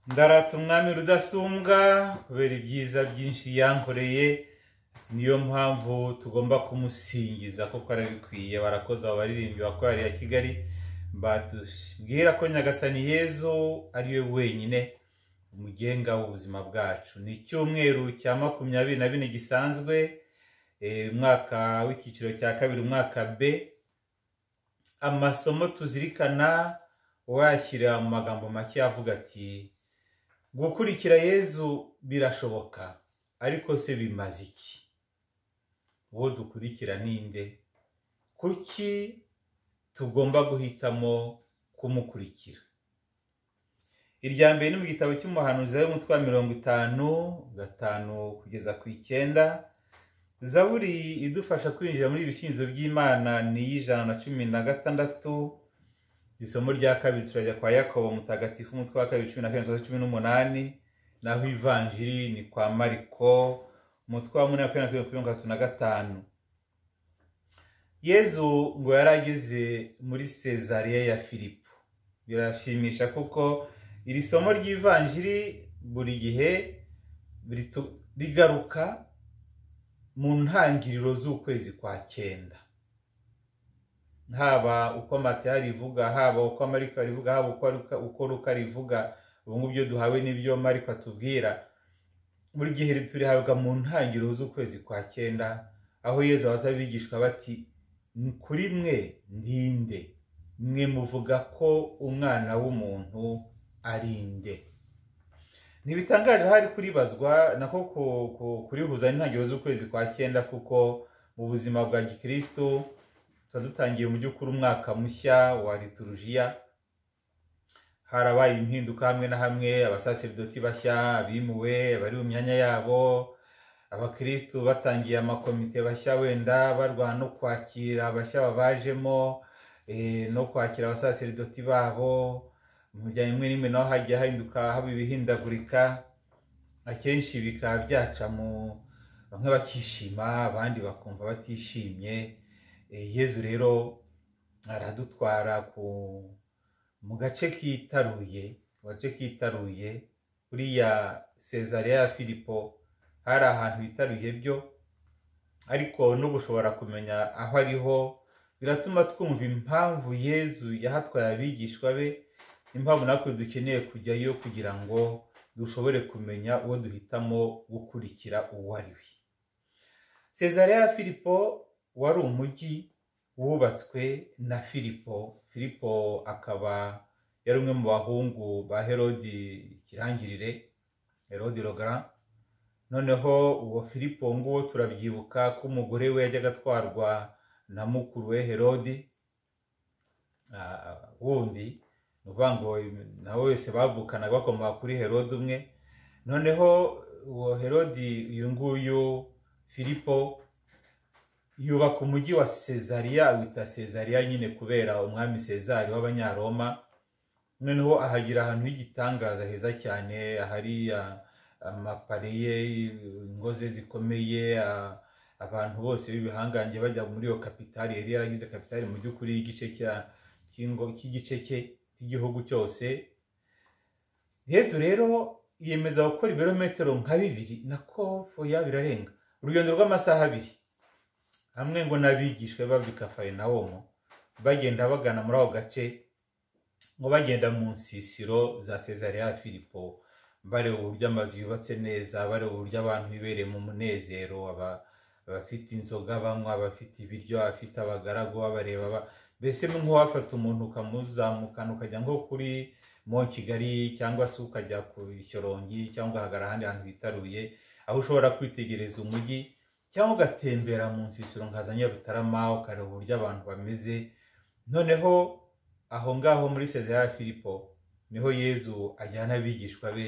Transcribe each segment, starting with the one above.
ndarata umwami rudasumbwa kubera ibyiza byinshi yankoreye niyo mpamvu tugomba kumusingiza kuko arabikwiye barakoze abo baririmbyi bakorari ya kigali batubwira ko nyagasani yezu ariwe wenyine umugenga w'ubuzima bwacu ni icyumweru cya makumyabiri na bine gisanzwe umwaka w'icyiciro cya kabiri umwaka b amasomo tuzirikana wayashyira mu magambo make avuga ati gukurikira yezu birashoboka ariko se bimaze iki uwo dukurikira ninde kuki tugomba guhitamo kumukurikira irya mbere ni mu gitabo cy'umuhanuzi w'umutwe wa mirongo itanu gatanu kugeza ku icyenda zaburi idufasha kwinjira muri ibisingizo by'imana ni iy'ijana na cumi na gatandatu isomo rya kabiri turajya kwa yakobo mutagatifu umutwe wa kabiri cumi na karindwi cumi n'umunani naho ivanjiri ni kwa mariko umutwe wa munani makumyabiri na mirongo itatu na gatanu yezu ngo yari ageze muri sezariya ya filipo birashimisha kuko iri somo ry'ivanjiri buri gihe rigaruka mu ntangiriro z'ukwezi kwa cyenda haba uko amata rivuga haba uko amarika rivuga haba uko ruka rivuga ubu ngubu ibyo duhawe n'ibyo marika atubwira buri gihe turihabwa mu ntangiriro z'ukwezi kwa cyenda aho yeza baza bigishwa bati kuri mwe ndinde mwe muvuga ko umwana w'umuntu ari inde ntibitangaje hari kuribazwa nako kurihuza n'intangiriro z'ukwezi kwa cyenda kuko mu buzima bwa gikirisitu tuba dutangiye mu by'ukuri umwaka mushya wa liturujiya harabaye impinduka hamwe na hamwe abasaseridoti bashya abimuwe abari mu myanya yabo abakirisitu batangiye amakomite bashya wenda barwana no kwakira abashya babajemo no kwakira abasaseridoti babo mu bijyanye imwe n'imwe naho hagiye hahinduka haba ibihindagurika akenshi bikaba byaca mu bamwe bakishima abandi bakumva batishimye yezu rero aradutwara mu gace kitaruye mu gace kitaruye kuriya sezariya ya filipo hari ahantu hitaruye byo ariko no gushobora kumenya aho ariho biratuma twumva impamvu yezu yahatwaye abigishwa be impamvu natwe dukeneye kujyayo kugira ngo dushobore kumenya uwo duhitamo gukurikira uwo ari we sezariya ya filipo wari umujyi wubatswe na filipo filipo akaba yari umwe mu bahungu ba herodi ikirangirire herodi rogara noneho uwo filipo nguwo turabyibuka ko umugore we yajyaga atwarwa na mukuru we herodi wundi ni ukuvuga ngo nawe wese bavukanaga bakomoka kuri herodi umwe noneho uwo herodi uyu nguyu filipo yubaka umujyi wa sezariya awita sezariya nyine kubera umwami sezari w'abanyaroma noneho ahagira ahantu h'igitangaza heza cyane ahari amapariye ingozi zikomeye abantu bose b'ibihangange bajya muri iyo kapitali yari yaragize kapitali mu by'ukuri y'igice cy'igice cye cy'igihugu cyose yezu rero yemeza gukora ibirometero nka bibiri nako foya birarenga urugendo rw'amasaha abiri hamwe ngo n'abigishwe babika farinawomo bagenda bagana muri ako gace ngo bagenda mu nsisiro za sezariya ya filipo bareba uburyo amazu yubatse neza bareba uburyo abantu bibereye mu munezero abafite inzoga banywa abafite ibiryo abafite abagaragu babareba mbese nk'uwafata umuntu ukamuzamukana ukajya nko kuri mo kigali cyangwa se ukajya ku shyorongi cyangwa ugahagarara ahandi hantu hitaruye aho ushobora kwitegereza umujyi cyangwa ugatembera mu nsisiro nka za nyabutarama ukareba uburyo abantu bameze noneho aho ngaho muri sezariya ya filipo niho yezu ajyana abigishwa be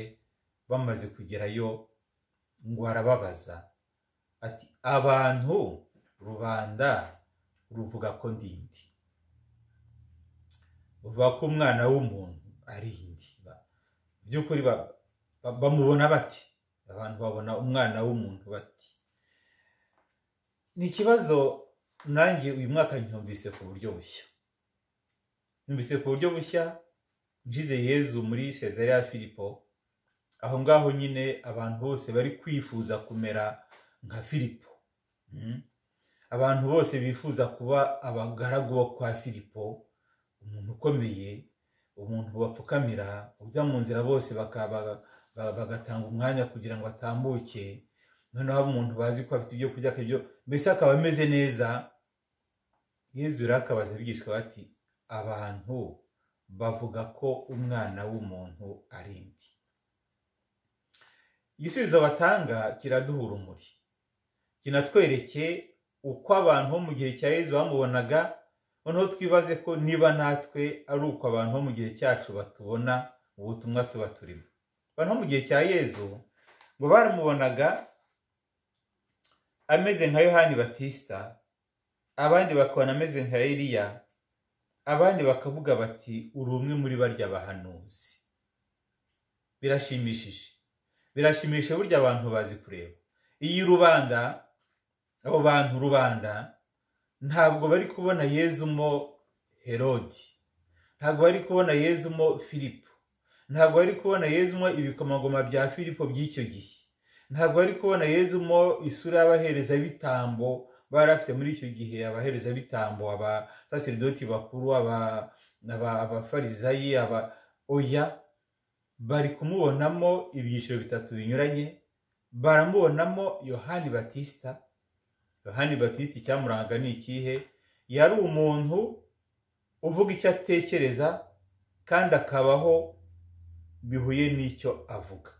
bamaze kugerayo ngo arababaza ati abantu rubanda ruvuga ko ndindi ruvuga ko umwana w'umuntu ari indi by'ukuri bamubona bati abantu babona umwana w'umuntu bati ni ikibazo nanjye uyu mwaka ncyumvise ku buryo bushya ncyumvise ku buryo bushya ngize yezu muri sezariya ya filipo aho ngaho nyine abantu bose bari kwifuza kumera nka filipo Mm. abantu bose bifuza kuba abagaragu bo kwa filipo umuntu ukomeye umuntu bapfukamira ujya mu nzira bose bakaba- ba- bagatanga umwanya kugira ngo atambuke noneho umuntu bazi ko afite ibyo kurya akabyo mbese akaba ameze neza yezu rero akabaza abigishwa bati abantu bavuga ko umwana w'umuntu ari ndi igisubizo batanga kiraduha urumuri kinatwereke uko abantu bo mu gihe cya yezu bamubonaga noneho twibaze ko niba natwe ari uko abantu bo mu gihe cyacu batubona mu butumwa tuba turimo abantu bo mu gihe cya yezu ngo baramubonaga ameze nka yohani batisita abandi bakabona ameze nka eliya abandi bakavuga bati uri umwe muri barya bahanuzi birashimishije birashimishije burya abantu bazi kureba iyi rubanda abo bantu rubanda ntabwo bari kubona yezumo herodi ntabwo bari kubona yezumo filipo ntabwo bari kubona yezumo ibikomangoma bya filipo by'icyo gihe ntabwo bari kubona yezumo isura y'abaherezabitambo bari bafite muri icyo gihe abaherezabitambo abasaseridoti bakuru aba- aba- abafarizayi aba oya bari kumubonamo ibyiciro bitatu binyuranye baramubonamo yohani batisita yohani batisita icyamuranga ni ikihe yari umuntu uvuga icyo atekereza kandi akabaho bihuye n'icyo avuga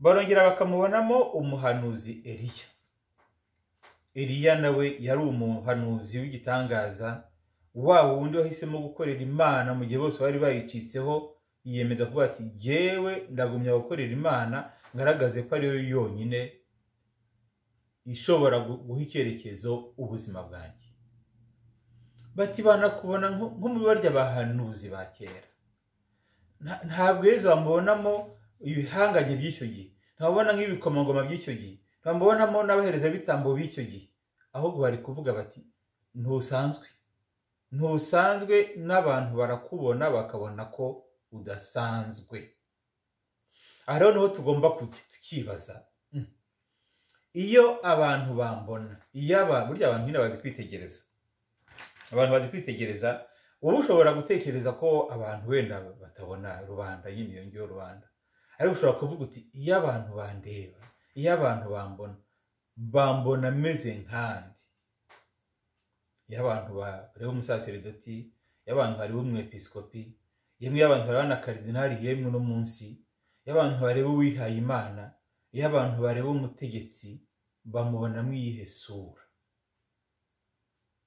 barongera bakamubonamo umuhanuzi eliya eliya nawe yari umuhanuzi w'igitangaza wa wundi wahisemo gukorera imana mu gihe bose bari bayicitseho yiyemeza kuvuga ati jyewe ndagumya gukorera imana ngaragaze ko ariyo yonyine ishobora gu- guha icyerekezo ubuzima bwanjye bati banakubona nko nko mu barya bahanuzi ba kera Nta- ntabwo yezu bamubonamo ibihangange by'icyo gihe ntababona nk'ibikomangoma by'icyo gihe ntababonamo n'abaherezabitambo b'icyo gihe ahubwo bari kuvuga bati ntusanzwe ntusanzwe n'abantu barakubona bakabona ko udasanzwe aha rero niho tugomba kujya tukibaza Mm. iyo abantu bambona iyo abantu burya abantu nyine bazi kwitegereza abantu bazi kwitegereza wowe ushobora gutekereza ko abantu wenda batabona rubanda nyine iyo ngiyo rubanda ariko ushobora kuvuga uti iyo abantu bandeba iyo abantu bambona bambona ameze nkandi iyo abantu bareba umusaseridoti iyo abantu bareba umwepiskopi yemwe iyo abantu bareba na karidinali yemwe uno munsi iyo abantu bareba uwihaye imana iyo abantu bareba umutegetsi bamubonamo iyihe sura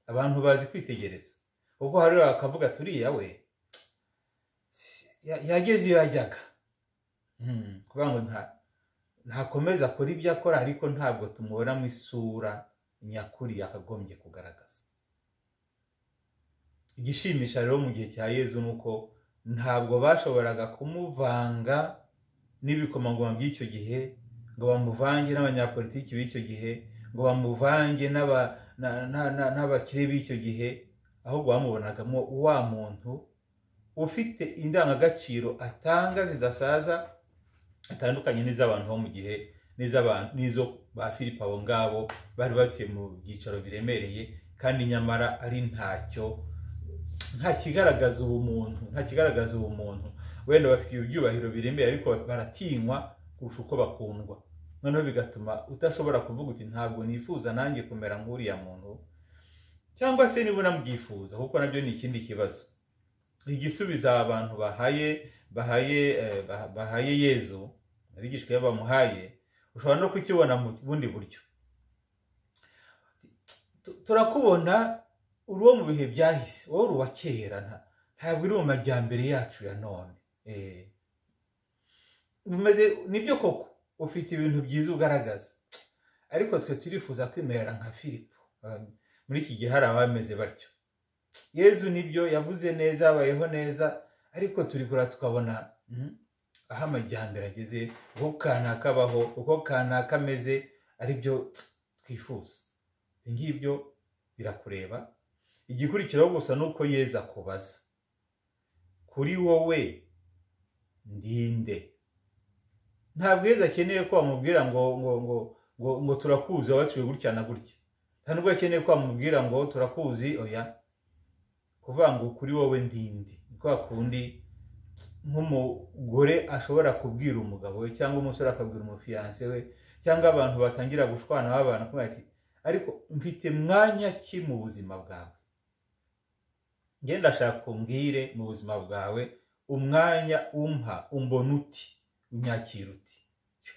abantu bazi kwitegereza kuko hari bakavuga turiya we ya- yageze iyo yajyaga Mm, kuvuga ngo nta ntakomeza akora ibyo akora ariko ntabwo tumubona mu isura nyakuri yakagombye kugaragaza igishimisha rero mu gihe cya yezu ni uko ntabwo bashoboraga kumuvanga n'ibikomangoma by'icyo gihe ngo bamuvange n'abanyapolitiki b'icyo gihe ngo bamuvange n'aba- na- na- na- n'abakire b'icyo gihe ahubwo bamubonagamo wa muntu ufite indangagaciro atanga zidasaza atandukanye n'iz'abantu bo mu gihe n'iz'abantu n'izo ba filipo abo ngabo bari batuye mu byicaro biremereye kandi nyamara ari ntacyo nta kigaragaza ubumuntu nta kigaragaza ubumuntu wenda bafite ibyubahiro biremeye ariko baratinywa kurusha uko bakundwa noneho bigatuma udashobora kuvuga uti ntabwo nifuza nanjye kumera nk'uriya muntu cyangwa se niba unamubyifuza kuko nabyo ni ikindi kibazo igisubizo aba bantu bahaye bahaye eh, bah- bahaye yezu abigishwa iyo bamuhaye ushobora no kukibona mu bundi buryo Tu- turakubona uri uwo mu bihe byahise wowe uri uwa kera nta- ntabwo uri mu majyambere yacu ya none Eh, bimeze nibyo koko ufite ibintu byiza ugaragaza ariko twe turifuza kwimerera nka filipo Ah, muri iki gihe hari abameze batyo yezu nibyo yavuze neza abayeho neza ariko turi kureba tukabona mm, aho amajyambere ageze uko kanaka abaho uko kanaka ameze aribyo twifuza ibyo ngibyo birakureba igikurikiraho gusa ni uko yeza kubaza kuri wowe ndinde nta bwiza akeneye ko wamubwira ngo ngo ngo ngo ngo turakuzi wabatswe gutya na gutya nta nubwo akeneye ko wamubwira ngo turakuzi oya kuvuga ngo kuri wowe ndindi ni kwa kundi nk'umugore ashobora kubwira umugabo we cyangwa umusore akabwira umufiyanse we cyangwa abantu batangira gushwana babana kubera ati ariko mfite mwanya ki mu buzima bwawe ngenda ashaka umbwire mu buzima bwawe umwanya umpa umbona uti unyakira uti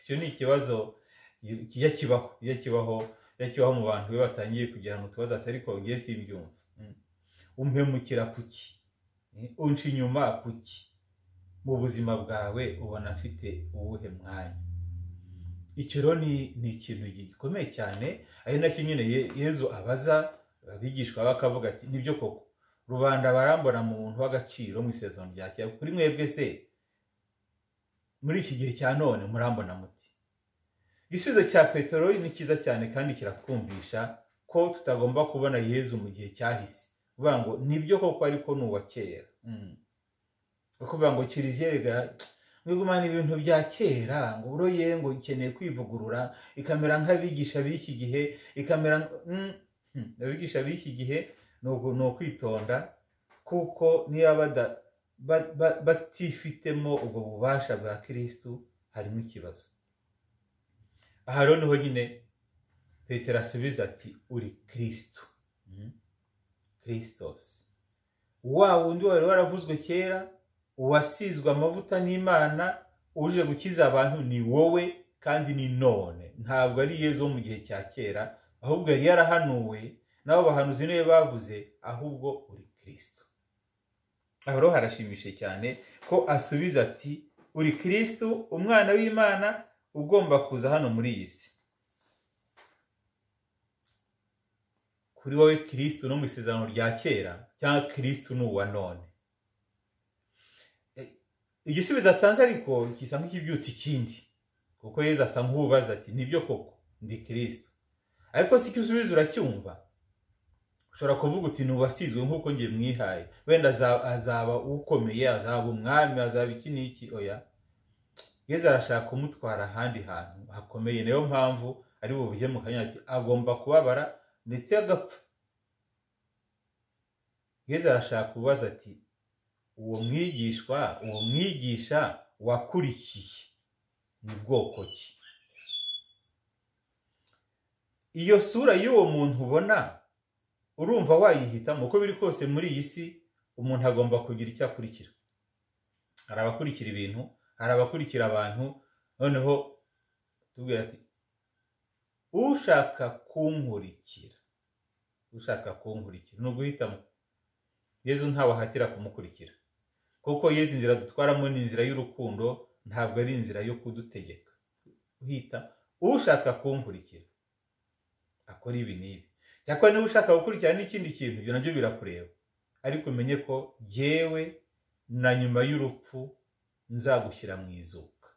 icyo ni ikibazo kijya kibaho kijya kibaho kijya kibaho mu bantu be batangiye kugira ngo utubazo atari kongeye simbyumva umpemukira kuki unca inyuma kuki mu buzima bwawe ubona afite uwuhe mwanya icyo rero ni ikintu gikomeye cyane ari nacyo nyine yezu abaza abigishwa bakavuga ati nibyo koko rubanda barambona mu muntu w'agaciro mu isezerano rya kera kuri mwebwe se muri iki gihe cya none murambona muti igisubizo cya peteroli ni cyiza cyane kandi kiratwumvisha ko tutagomba kubona yezu mu gihe cyahise uvuga ngo nibyo koko ariko ni uwa kera kuvuga ngo kiriziye mwigumana ibintu bya kera ngo uroye ngo ikeneye kwivugurura ikamera nk'abigisha b'iki gihe ikamera abigisha b'iki gihe ni ukwitonda kuko niba batifitemo ubwo bubasha bwa kirisitu harimo ikibazo aha rero niho nyine petero asubiza ati uri kirisitu kirisitosi wa wundi wari waravuzwe kera uwasizwe amavuta n'imana uje gukiza abantu ni wowe kandi ni none ntabwo ari yezu wo mu gihe cya kera ahubwo yari yarahanuwe nabo bahanuzi niwe bavuze ahubwo uri kirisito aho rero harashimishije cyane ko asubiza ati uri kirisito umwana w'imana ugomba kuza hano muri iyi si kuri wowe kirisito no mu isezerano rya kera cyangwa kirisito ni uwa none igisubizo atanze ariko gisa nk'ikibyutsa ikindi kuko yeza asa nk'ubaza ati nibyo koko ndi kirisito ariko si icyo usubiza uracyumva ushobora kuvuga uti nubasizwe nk'uko ngiye mwihaye wenda azaba ukomeye azaba umwami azaba iki n'iki oya yeza arashaka kumutwara ahandi hantu hakomeye niyo mpamvu ari buvuge mu kanya ati agomba kubabara ndetse agapfa yeza arashaka kubaza ati uwo mwigishwa uwo mwigisha wakurikiye ni bwoko ki iyo sura y'uwo muntu ubona urumva wayihitamo uko biri kose muri iyi si umuntu agomba kugira icyo akurikira hari abakurikira ibintu hari abakurikira abantu noneho tubwira ati ushaka kunkurikira ushaka kunkurikira ni uguhitamo yezu ntawe ahatira kumukurikira kuko yezu inzira dutwaramo ni inzira y'urukundo ntabwo ari inzira yo kudutegeka uhita ushaka kunkurikira akora ibi n'ibi cyakora niba ushaka gukurikira n'ikindi kintu ibyo nabyo birakureba ariko umenye ko yewe na nyuma y'urupfu nzagushyira mu izuka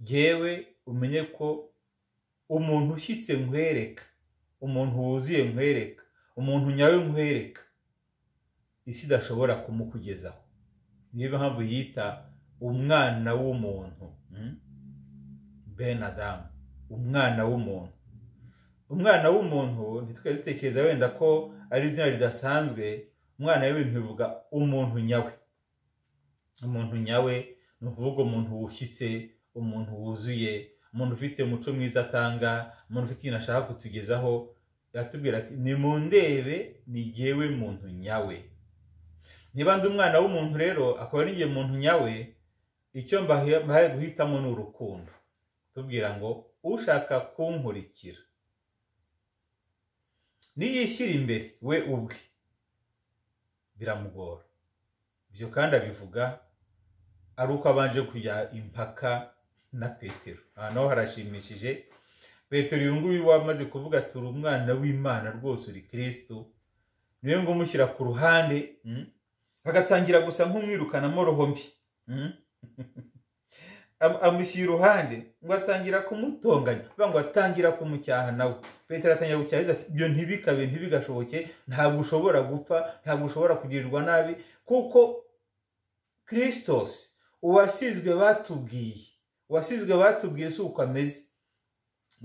yewe umenye ko umuntu ushyitse nkwereka umuntu wuzuye nkwereka umuntu nyawe nkwereka isi idashobora kumukugezaho niyo mpamvu yita umwana w'umuntu ben adamu umwana w'umuntu umwana w'umuntu ntitwari dutekereza wenda ko ari izina ridasanzwe umwana w'ibintu bivuga umuntu nyawe umuntu nyawe ni ukuvuga umuntu wushyitse umuntu wuzuye umuntu ufite umuco mwiza atanga umuntu ufite ikintu ashaka kutugezaho yatubwira ati ni mu ndebe ni ngewe muntu nyawe niba ndi umwana w'umuntu rero akaba ari igihe muntu nyawe icyo mbahaye guhitamo ni urukundo tubwira ngo ushaka kunkurikira niyishyira imbere we ubwe biramugora ibyo kandi abivuga ari uko abanje kujya impaka na petero aha naho harashimishije petero uyu nguyu wamaze kuvuga ati uri umwana w'imana rwose uri kirisitu niyo ngo umushyira ku ruhande agatangira gusa nk'umwirukanamo mbi amushyira iruhande ngo atangira kumutonganya bivuga ngo atangira kumucyaha nawe petero atangira gucyaha ati ibyo ntibikabe ntibigashoboke ntabwo ushobora gupfa ntabwo ushobora kugirirwa nabi kuko kirisitosi uwasizwe batubwiye uwasizwe batubwiye si uko ameze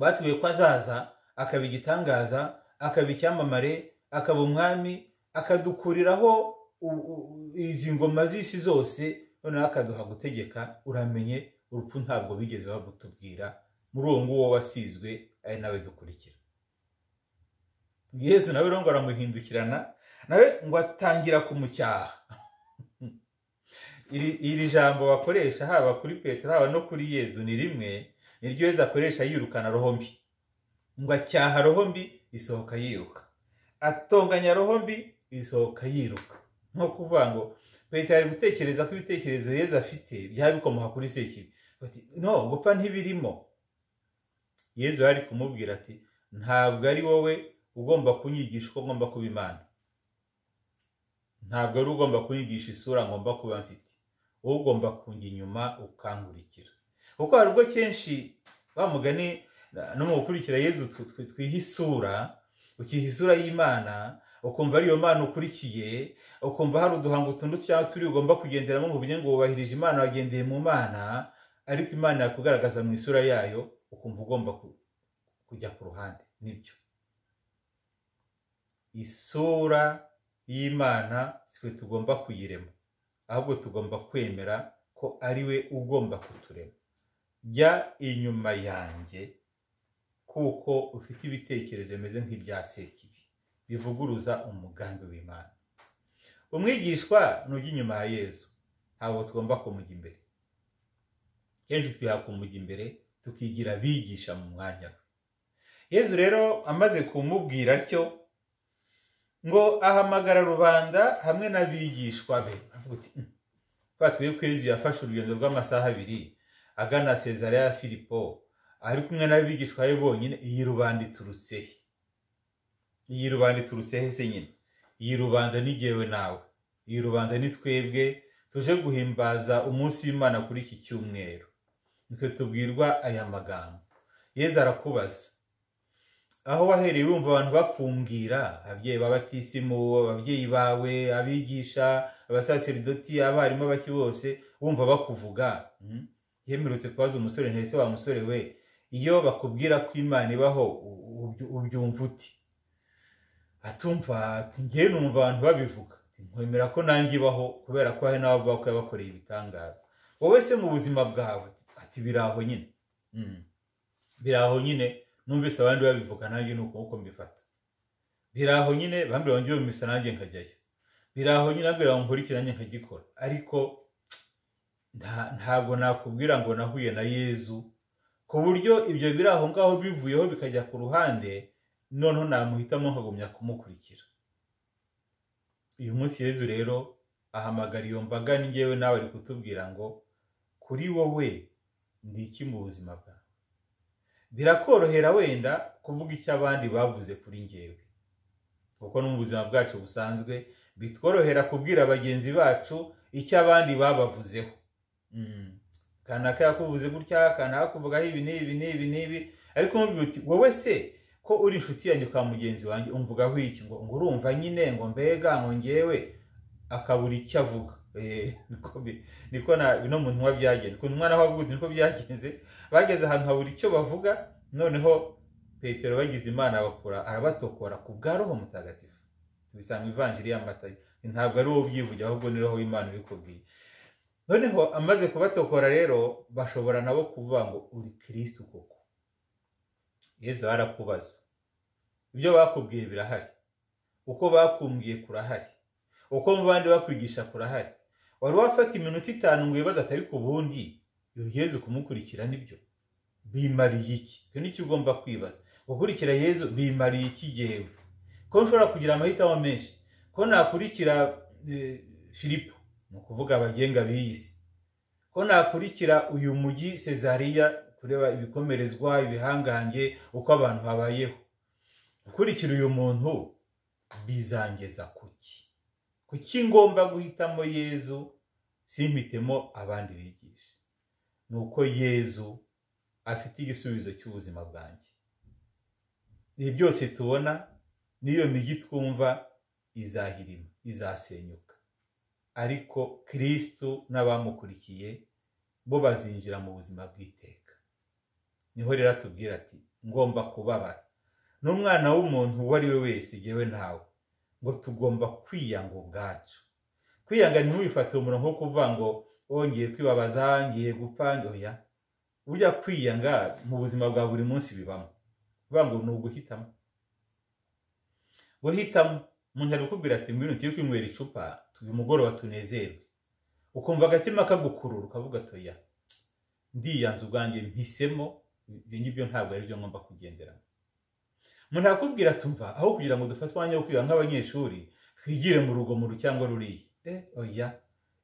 batubwiye ko azaza akaba igitangaza akaba icyamamare akaba umwami akadukuriraho u- u- izi ngoma z'isi zose noneho akaduha gutegeka uramenye urupfu ntabwo bigeze bagutubwira muri uwo nguwo wasizwe ari nawe dukurikira yesu nawe rero ngo aramuhindukirana nawe ngo atangira kumucyaha iri iri jambo bakoresha haba kuri petero haba no kuri yezu ni rimwe niryo yezu akoresha yirukana roho mbi ngo acyaha roho mbi isohoka yiruka atonganya roho mbi isohoka yiruka ni ukuvuga ngo petero ari gutekereza ko ibitekerezo yezu afite byaba bikomoka kuri sekibi bati no gupfa ntibirimo yezu yari ari kumubwira ati ntabwo ari wowe ugomba kunyigisha uko ngomba kuba imana ntabwo ari ugomba kunyigisha isura ngomba kuba mfite wowe ugomba kujya inyuma ukankurikira kuko hari ubwo kenshi wa mugani na- no mu gukurikira yezu tw- tw- twiha isura ukiha isura y'imana ukumva ari iyo mana ukurikiye ukumva hari uduhango tundi cyangwa turi ugomba kugenderamo ngo uvuge ngo wubahirije imana wagendeye mu mana ariko imana yakugaragaza mu isura yayo ukumva ugomba ku- kujya ku ruhande nibyo isura y'imana twe tugomba kuyirema ahubwo tugomba kwemera ko ari we ugomba kuturema jya inyuma yanjye kuko ufite ibitekerezo bimeze nk'ibya sekibi bivuguruza umugambi w'imana umwigishwa nujya inyuma ya yezu ntabwo tugomba kumujya imbere kenshi twiha kumujya imbere tukigira abigisha mu mwanya we yezu rero amaze kumubwira atyo ngo ahamagara rubanda hamwe n'abigishwa be avuga uti "Mm, twa twebwe kwezi yafashe urugendo rw'amasaha abiri agana sezara ya filipo ari kumwe n'abigishwa be bonyine iyi rubanda iturutse he iyi rubanda iturutse he se nyine iyi rubanda ni jyewe nawe iyi rubanda ni twebwe tuje guhimbaza umunsi w'imana kuri iki cyumweru nitwe tubwirwa aya magambo yezu arakubaza aho wahereye wumva abantu bakumbwira ababyeyi babatisimu ababyeyi bawe abigisha abasaseridoti abarimu bake bose wumva bakuvuga Mm. yemerutse kubaza umusore ntese wa musore we iyo bakubwira ko imana ibaho u- ubyu- ubyumva uti atumva ati ngewe numva abantu babivuga Ati, nkwemera ko nanjye ibaho kubera ko hari n'abavuga ko yabakoreye ibitangaza wowe se mu buzima bwawe ati biraho nyine Mm. biraho nyine numvise abandi babivuga nanjye ni uko mbifata biraho nyine bambwira ngo njye bumvise nanjye nkajyayo biraho nyine bambwira ngo nkurikire nanjye nkagikora ariko nta- ntabwo nakubwira ngo nahuye na yezu ku buryo ibyo biri aho ngaho bivuyeho bikajya ku ruhande noneho namuhitamo nkagumya kumukurikira uyu munsi yezu rero ahamagara iyo mbaga ni njyewe nawe ari kutubwira ngo kuri wowe ndi iki mu buzima bwawe birakorohera wenda kuvuga icyo abandi bavuze kuri ngewe kuko no mu buzima bwacu busanzwe bitworohera kubwira bagenzi bacu icyo abandi babavuzeho Mm. kanaka yakuvuze gutya kanaka akuvugaho ibi n'ibi n'ibi n'ibi ariko umubwira uti wowe se ko uri inshuti yanjye kwa mugenzi wanjye umvugaho iki ngo ngo urumva nyine ngo mbega ngo ngewe akabura icyo avuga Eh, niko bi- niko na bino mu ntumwa byagenze ku ntumwa naho avuga uti niko byagenze bageze ahantu habura icyo bavuga noneho petero bagize imana bakura arabatokora ku bwa roho mutagatifu tubisanga mu ivanjiri y'amatayo ntabwo ari wowe ubyivugira ahubwo ni roho w'imana ubikubwiye noneho amaze kubatokora rero bashobora nabo kuvuga ngo uri kirisitu koko yezu arakubaza ibyo bakubwiye birahari uko bakumbwiye kurahari uko mu bandi bakwigisha kurahari wari wafata iminota itanu ngo wibaze atari ku bundi iyo yezu kumukurikira nibyo bimariye iki icyo nicyo ugomba kwibaza gukurikira yezu bimariye iki jyewe ko nshobora kugira amahitamo menshi ko nakurikira eh, filipo ni ukuvuga abagenga b'iyi si ko nakurikira uyu mujyi sezariya kureba ibikomerezwa ibihangange uko abantu babayeho gukurikira uyu muntu bizangeza kuki kuki ngomba guhitamo yezu simpitemo abandi bigisha ni uko yezu afite igisubizo cy'ubuzima bwanjye ibi byose tubona n'iyo migi twumva izahirima izasenyuka ariko kirisitu n'abamukurikiye bo bazinjira mu buzima bw'iteka niho rero atubwira ati ngomba kubabara n'umwana w'umuntu uwo ari we wese yewe ntawe ngo tugomba kwiyanga ubwacu kwiyanga ntiwifate umuntu nko kuvuga ngo wongeye kwibabaza ngiye gupfa ndoya ujya kwiyanga mu buzima bwa buri munsi bibamo bivuga ngo ni uguhitamo guhitamo umuntu ari kukubwira ati ngwino tuye kwinywera icupa tuyu mugoroba tunezerwe ukumva agatima kagukurura ukavuga toya ndiyanze ubwanjye mpisemo ibyo ngibyo ntabwo ari byo ngomba kugenderamo umuntu arakubwira tumva aho kugira ngo dufate umwanya wo kwiga nk'abanyeshuri twigire mu rugomero cyangwa ruriya oya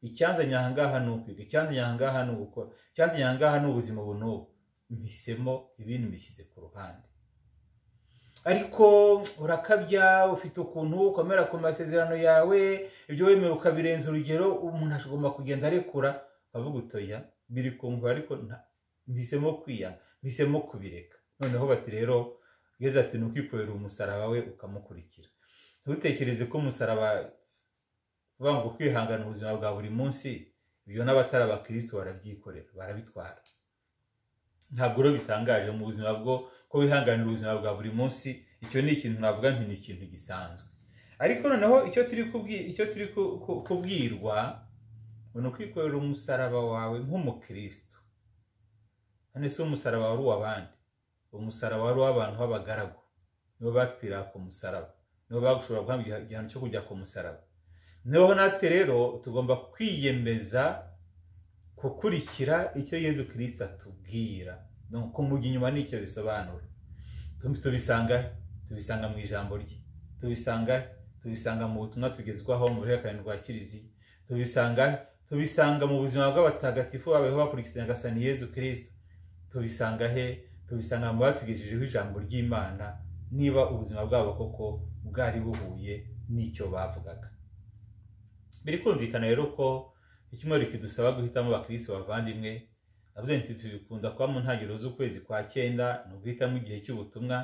icyanzanye aha ngaha ni ukwiga icyanzanye aha ngaha ni ugukora icyanzanye aha ngaha ni ubuzima ubu n'ubu mpisemo ibintu mbishyize ku ruhande ariko urakabya ufite ukuntu ukomera ku masezerano yawe ibyo wemera ukabirenza urugero umuntu ashobora kugenda arekura avuga utoya biri kumva ariko mpisemo kwiya mpisemo kubireka noneho bati rero ugeze ati ni ukwikorera umusaraba we ukamukurikira ntutekereze ko umusaraba ngo kwihangana ubuzima bwa buri munsi ibyo n'abatari abakirisitu barabyikorera barabitwara ntabwo rero bitangaje mu buzima bwo ko wihanganira ubuzima bwa buri munsi icyo ni ikintu navuga nti ni ikintu gisanzwe ariko noneho icyo turi kubwirwa ni ukwikorera umusaraba wawe nk'umukirisitu hano si umusaraba wari uw'abandi umusaraba wari uw'abantu b'abagaragu nibo bapfira ku musaraba nibo bashobora guhabwa igihano cyo kujya ku musaraba niho natwe rero tugomba kwiyemeza gukurikira icyo yezu kirisita atubwira kumujya inyuma nicyo bisobanura tubisanga tubisanga mu ijambo rye tubisanga tubisanga mu butumwa tugezwaho mu ruhererekane rwa kiliziya tubisanga tubisanga mu buzima bw'abatagatifu babayeho bakurikirana agasani yezu kirisita tubisanga he tubisanga mu batugejejeho ijambo ry'imana niba ubuzima bwabo koko bwari buhuye n'icyo bavugaga biri kumvikana rero ko icyumweru kidusaba guhitamo abakirisitu bavandimwe navuze nti tubikunda kuba mu ntangiriro z'ukwezi kwa cyenda ni uguhitamo igihe cy'ubutumwa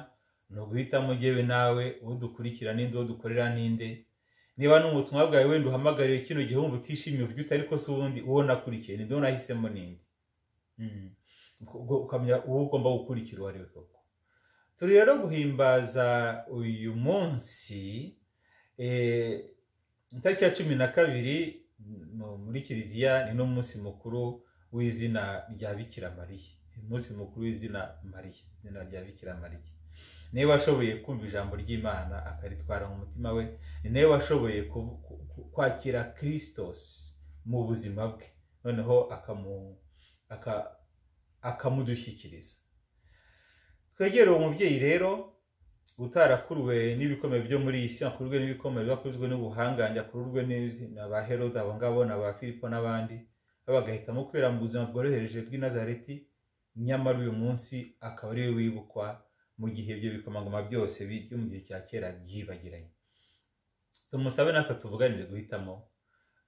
ni uguhitamo yewe nawe uwo dukurikira n'indi uwo dukorera n'inde niba n'ubutumwa bwawe wenda uhamagariye kino gihe wumva utishimiye uburyo utari ko se ubundi uwo nakurikiye n'indi uwo nahisemo n'indi ukamenya uwo ugomba gukurikira uwo ari we koko turi rero guhimbaza uyu munsi itariki ya cumi na kabiri muri kiliziya ni n'umunsi mukuru w'izina rya bikira mariya umunsi mukuru w'izina mariya izina rya bikira mariya niwe washoboye kumva ijambo ry'imana akaritwara mu mutima we ni nawe washoboye kwakira kiristos mu buzima bwe noneho akamudushyikiriza twegere uwo mubyeyi rero utarakuruwe n'ibikomeye byo muri iyi si akururwe n'ibikomeye biba n'ubuhangange akururwe na ba herode abo ngabo na ba filipo n'abandi bagahitamo kwera mu buzima bworohereje bw'i Nazareti nyamara uyu munsi akaba ari we wibukwa mu gihe ibyo bikomangoma byose byo mu gihe cya kera byibagiranye tumusabe natwe tuvuganire guhitamo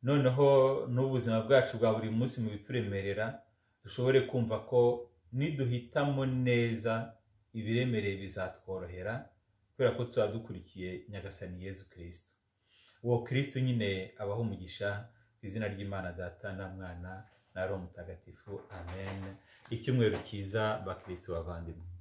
noneho n'ubuzima bwacu bwa buri munsi mu bituremerera dushobore kumva ko niduhitamo neza ibiremereye bizatworohera kubera ko tuba dukurikiye nyagasani yezu kirisito uwo kirisito nyine abaho umugisha ku izina ry'imana data na mwana na roho mutagatifu amen icyumweru cyiza bakirisito bavandimwe